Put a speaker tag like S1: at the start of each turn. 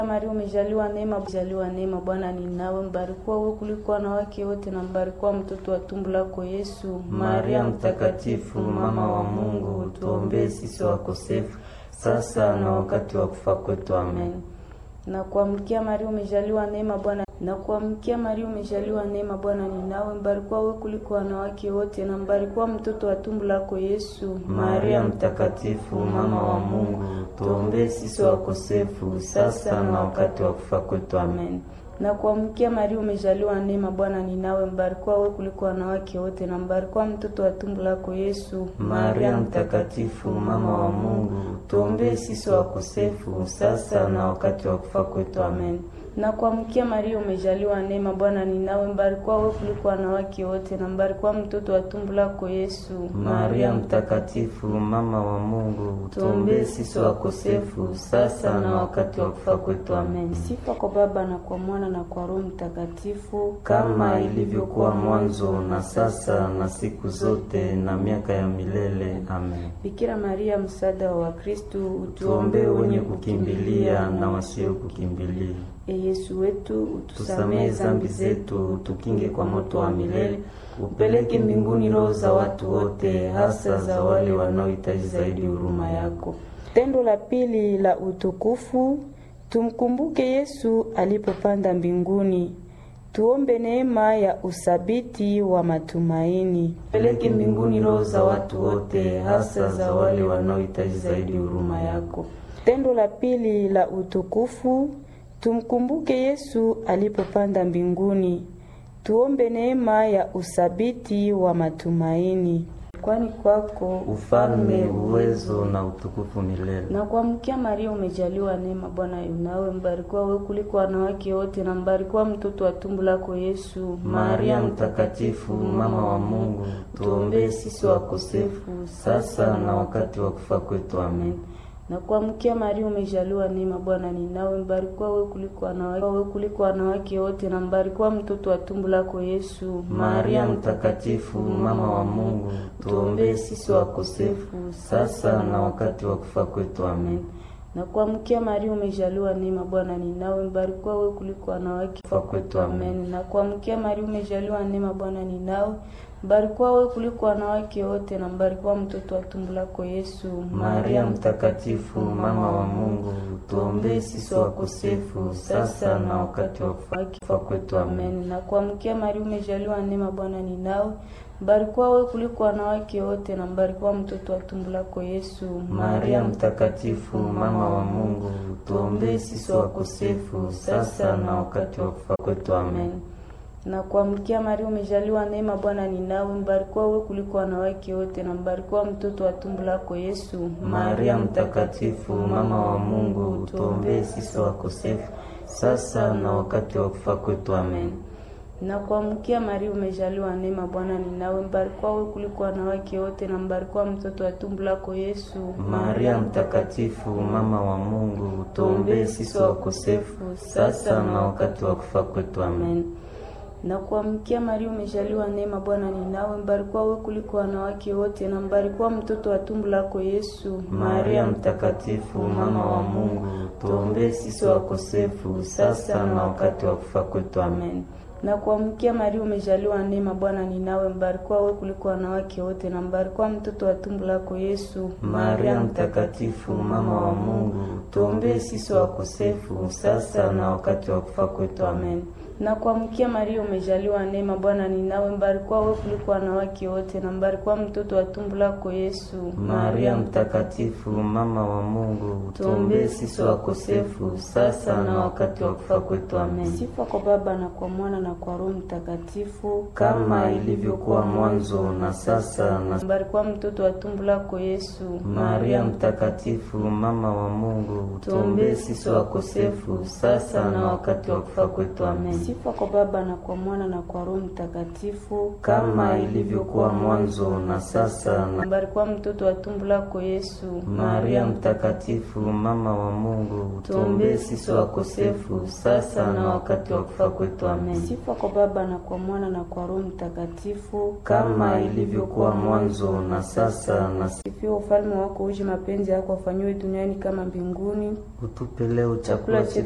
S1: Maria umejaliwa neema, umejaliwa neema, Bwana ni nawe, mbarikiwa wewe kuliko wanawake wote, na mbarikiwa mtoto wa tumbo lako Yesu.
S2: Maria mtakatifu, mama wa Mungu, tuombee sisi wakosefu, sasa na wakati wa kufa kwetu. Amen.
S1: Na kuamkia Maria umejaliwa neema, Bwana na kuamkia Maria umejaliwa neema, Bwana ni nawe, mbarikiwa wewe kuliko wanawake wote, na mbarikiwa mtoto wa tumbo lako Yesu.
S2: Maria mtakatifu, mama wa Mungu, tuombee sisi wakosefu, sasa na wakati wa kufa kwetu. Amen.
S1: Na kuamkia Maria umejaliwa neema, Bwana ni nawe, mbarikiwa wewe kuliko wanawake wote, na mbarikiwa mtoto wa tumbo lako Yesu.
S2: Maria mtakatifu, mama wa Mungu, tuombee sisi wakosefu, sasa na wakati wa kufa kwetu. Amen.
S1: Na kuamkia Maria umejaliwa neema, Bwana ni nawe, mbarikiwa wewe kuliko wanawake wote, na mbarikiwa mtoto wa tumbo lako Yesu.
S2: Maria mtakatifu, mama wa Mungu, tuombee sisi wakosefu, sasa na wakati wa kufa kwetu. Amen.
S1: Sifa kwa Baba na kwa Mwana na kwa Roho Mtakatifu,
S2: kama ilivyokuwa mwanzo na sasa na siku zote na miaka ya milele. Amen.
S1: Bikira Maria, msaada wa Wakristo,
S2: Tuombee wenye kukimbilia na wasio kukimbilia.
S1: E Yesu wetu,
S2: Tusamehe zambi zetu, tukinge kwa moto wa milele, upeleke mbinguni roho za watu wote, hasa za wale wanaohitaji zaidi huruma yako.
S1: Tendo la pili la utukufu, tumkumbuke Yesu alipopanda mbinguni. Tuombe neema ya usabiti wa matumaini.
S2: Peleke mbinguni roho za watu wote, hasa za wale wanaohitaji zaidi huruma yako.
S1: Tendo la pili la utukufu, tumkumbuke Yesu alipopanda mbinguni. Tuombe neema ya usabiti wa matumaini. Kwani kwako
S2: ufalme, uwezo na utukufu milele.
S1: Na kuamkia Maria umejaliwa neema, Bwana yunawe, mbarikiwa wewe kuliko wanawake wote, na mbarikiwa mtoto wa tumbo lako Yesu.
S2: Maria mtakatifu, mama wa Mungu, tuombee sisi wakosefu, sasa na wakati wa kufa kwetu. Amen.
S1: Na kuamkia Maria umejaliwa neema, Bwana ni nawe, mbarikiwa wewe kuliko wanawake wewe kuliko wanawake wote, na mbarikiwa mtoto wa tumbo lako Yesu.
S2: Maria mtakatifu, mama wa Mungu, tuombee sisi wakosefu, sasa na wakati wa kufa kwetu. Amen.
S1: Na kuamkia Maria umejaliwa neema, Bwana ni nawe, mbarikiwa wewe kuliko wanawake
S2: kufa kwetu. Amen.
S1: Na kuamkia Maria umejaliwa neema, Bwana ni nawe mbarikiwa wewe kuliko wanawake wote, na mbarikiwa mtoto wa tumbo lako Yesu.
S2: Maria mtakatifu, mama wa Mungu, tuombee sisi wakosefu, sasa na wakati wa kufa kwetu. Amen.
S1: Na kuamkia Maria umejaliwa neema, Bwana ni nawe mbarikiwa wewe kuliko wanawake wote, na mbarikiwa mtoto wa tumbo lako Yesu.
S2: Maria mtakatifu, mama wa Mungu, tuombee sisi wakosefu, sasa na wakati wa kufa kwetu. Amen
S1: na kuamkia Maria umejaliwa neema, Bwana ni nawe, mbarikiwa wewe kuliko wanawake wote, na mbarikiwa mtoto wa tumbo lako Yesu.
S2: Maria mtakatifu, mama wa Mungu, tuombee sisi wakosefu, sasa na wakati wa kufa kwetu. Amen.
S1: Na kuamkia Maria umejaliwa neema, Bwana ni nawe, mbarikiwa wewe kuliko wanawake wote, na mbarikiwa mtoto wa tumbo lako Yesu.
S2: Maria mtakatifu, mama wa Mungu, tuombee sisi wakosefu, sasa na wakati wa kufa kwetu. Amen
S1: na kuamkia Maria umejaliwa neema, Bwana ni nawe, mbarikiwa wewe kuliko wanawake wote, na mbarikiwa mtoto wa tumbo lako Yesu.
S2: Maria mtakatifu, mama wa Mungu, tuombee sisi wakosefu, sasa na wakati wa kufa kwetu. Amen.
S1: Na kuamkia Maria umejaliwa neema, Bwana ni nawe, mbarikiwa wewe kuliko wanawake wote, na mbarikiwa mtoto wa tumbo lako Yesu.
S2: Maria mtakatifu, mama wa Mungu, tuombee sisi wakosefu, sasa na wakati wa kufa kwetu. Amen
S1: na kuamkia Maria umejaliwa neema, Bwana ni nawe, mbarikiwa wewe kuliko wanawake wote, na mbarikiwa mtoto wa tumbo lako Yesu.
S2: Maria mtakatifu, mama wa Mungu, tuombee sisi wakosefu, sasa na wakati wa kufa kwetu. Amen.
S1: Sifa kwa Baba na kwa Mwana na kwa Roho Mtakatifu,
S2: kama ilivyokuwa mwanzo na sasa na
S1: mbarikiwa mtoto wa tumbo lako Yesu.
S2: Maria mtakatifu, mama wa Mungu, tuombee sisi wakosefu, sasa na wakati wa kufa kwetu. Amen.
S1: Sifa kwa Baba na kwa Mwana na kwa Roho Mtakatifu,
S2: kama ilivyokuwa mwanzo na sasa na
S1: mbarikiwa mtoto wa tumbo lako Yesu.
S2: Maria mtakatifu, mama wa Mungu, tuombee sisi wakosefu, sasa na wakati wa kufa kwetu. Amen.
S1: Sifa kwa Baba na kwa Mwana na kwa Roho Mtakatifu,
S2: kama ilivyokuwa mwanzo na sasa na
S1: sifiwe. Ufalme wako uje, mapenzi yako afanywe duniani kama mbinguni.
S2: Utupe leo chakula chetu